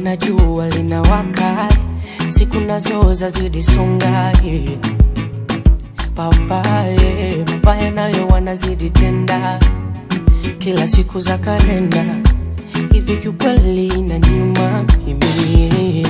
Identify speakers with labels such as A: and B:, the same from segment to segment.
A: na jua linawaka, siku nazo zazidi songa, yeah. Papaye mabaya nayo wanazidi tenda, kila siku za kalenda hivi, kiukweli na nyuma mimi,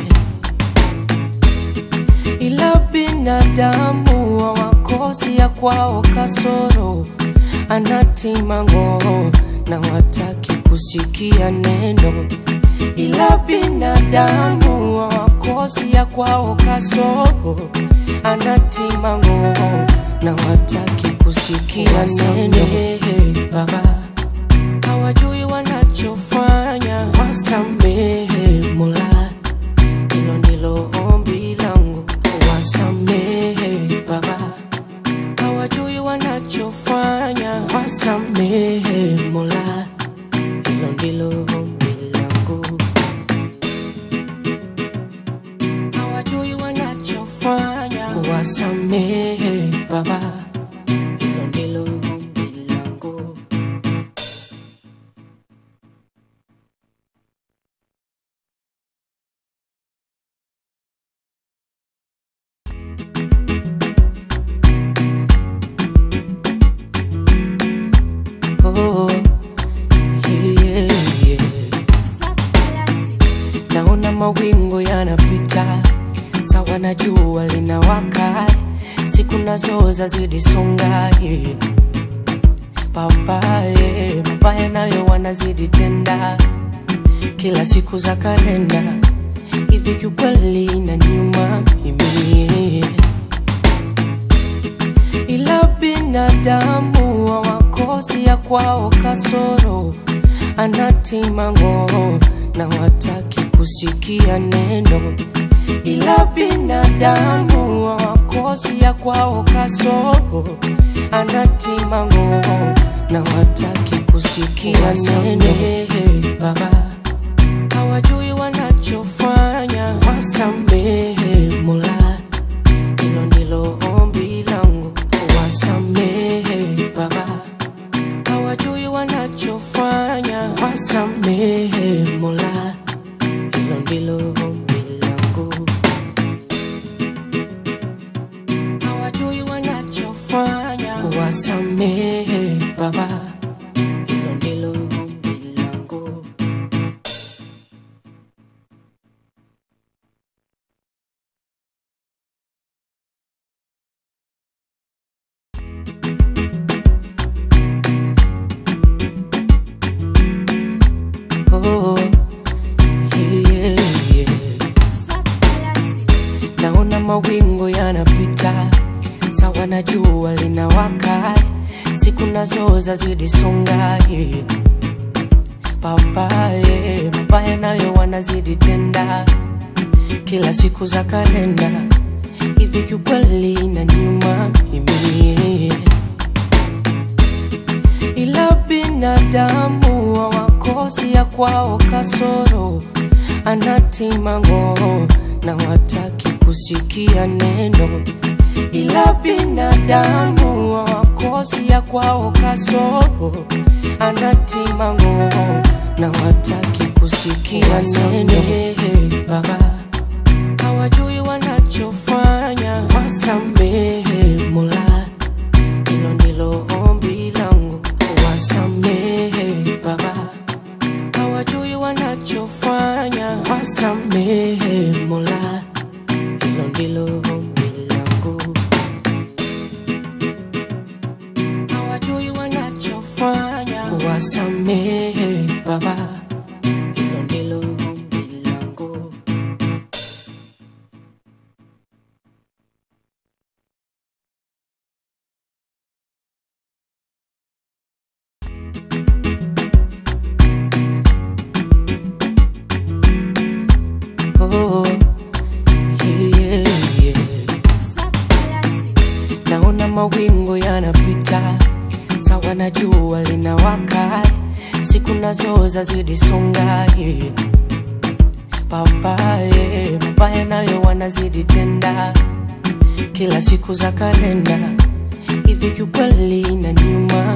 A: ila binadamu hawakosi ya kwao kasoro, anatimango na wataki kusikia neno ila binadamu hawakosi ya kwao kasoro, anatimango na wataki kusikia neno. Baba hawajui wanachofanya, wasamehe Mola, hilo ndilo ombi langu, wasamehe Baba hawajui wanachofanya, wasamehe Mola, hilo ndilo ombi langu. Hawajui wanachofanya, wasamehe Baba, hilo ndilo ombi langu. Oh, yeah, yeah. Naona mawingu yanapita, sawa na jua linawaka, siku nazo zazidi songa, yeah. Papaye mabaya nayo wanazidi tenda, kila siku za kalenda hivi, kiukweli na nyuma mimi ila binadamu hawakosi ya kwao kasoro, anatimango na wataki kusikia neno, ila binadamu hawakosi ya kwao kasoro, anatimango na wataki kusikia neno. Baba hawajui wanachofanya, wasamehe Mola hilo ndilo ombi langu, wasamehe Baba, hawajui wanachofanya, wasamehe Mola, hilo ndilo ombi langu, hawajui wanachofanya, wasamehe Baba, hilo ndilo ombi langu. Oh, yeah, yeah. Naona mawingu yanapita, sawa na jua linawaka, siku nazo zazidi songa, yeah. Papaye mabaya nayo wanazidi tenda, kila siku za kalenda hivi, kiukweli na nyuma mimi ila binadamu hawakosi ya kwao kasoro, anatimango na wataki kusikia neno, ila binadamu hawakosi ya kwao kasoro, anatimango na wataki kusikia neno. Baba hawajui wanachofanya, wasamehe Mola hilo ndilo ombi langu, wasamehe Baba, hawajui wanachofanya, wasamehe Mola, hilo ndilo ombi langu, hawajui wanachofanya, wasamehe Baba, hilo ndilo ombi langu. Oh, yeah, yeah. Naona mawingu yanapita, sawa na jua linawaka, siku nazo zazidi songa, yeah. Papaye mabaya nayo wanazidi tenda, kila siku za kalenda hivi, kiukweli na nyuma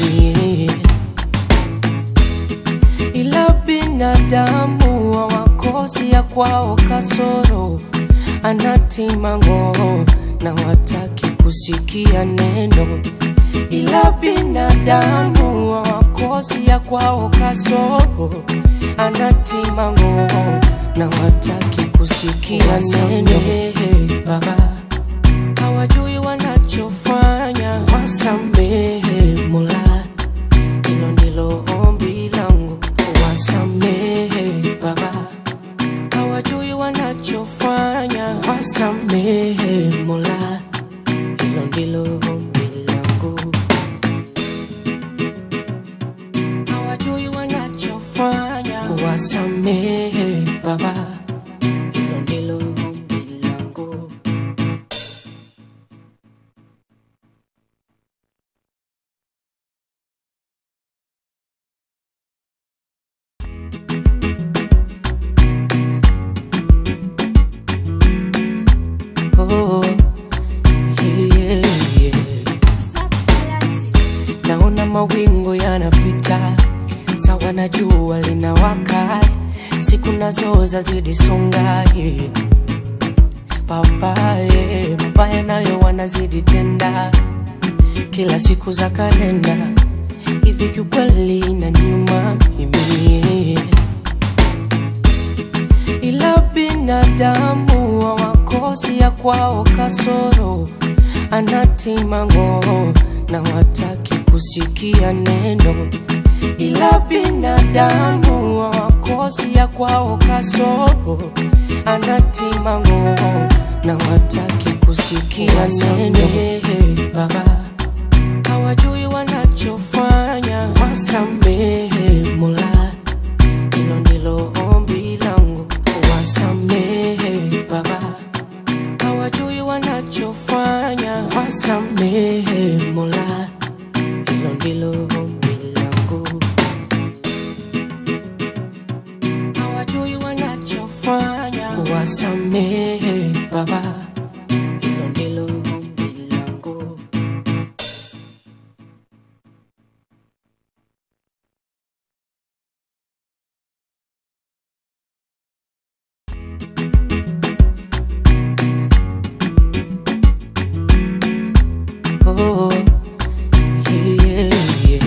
A: mimi ila binadamu hawako wakosi ya kwao kasoro anatimango na wataki kusikia neno, ila binadamu wakosi ya kwao kasoro anatimango na wataki kusikia neno. Baba hawajui wanachofanya, wasamehe Mola, hilo ndilo ombi langu, wasamehe Baba hawajui wanachofanya, wasamehe Mola, hilo ndilo ombi langu. Hawajui wanachofanya, wasamehe Baba, hilo ndilo ombi langu. Oh, yeah, yeah. Naona mawingu yanapita sawa na jua linawaka, siku nazo zazidi songa yeah. Papa yeah, mabaya nayo wanazidi tenda, kila siku za kalenda hivi, kiukweli na nyuma mimi ila binadamu hawakosi ya kwao kasoro anatimango na wataki kusikia neno, ila binadamu hawakosi ya kwao kasoro anatimango na wataki kusikia neno. Baba hawajui wanachofanya, wasamehe Mola, hilo ndilo ombi langu, wasamehe Baba, hawajui wanachofanya, wasamehe Mola, hilo ndilo ombi langu, hawajui wanachofanya, wasamehe Baba, hilo ndilo ombi langu. Oh, yeah, yeah.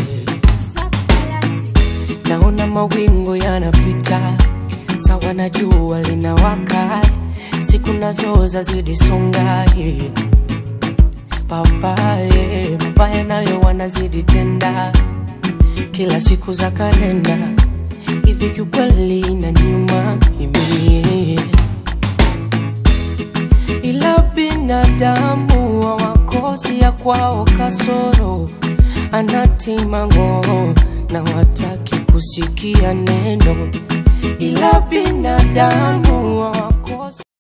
A: Naona mawingu yanapita sawa na jua linawaka, siku nazo zazidi songa yeah. Papa yeah, mabaya nayo wanazidi tenda, kila siku za kalenda hivi, kiukweli na nyuma mimi ila binadamu hawakosi ya kwao kasoro anatimango na wataki kusikia neno, ila binadamu hawakosi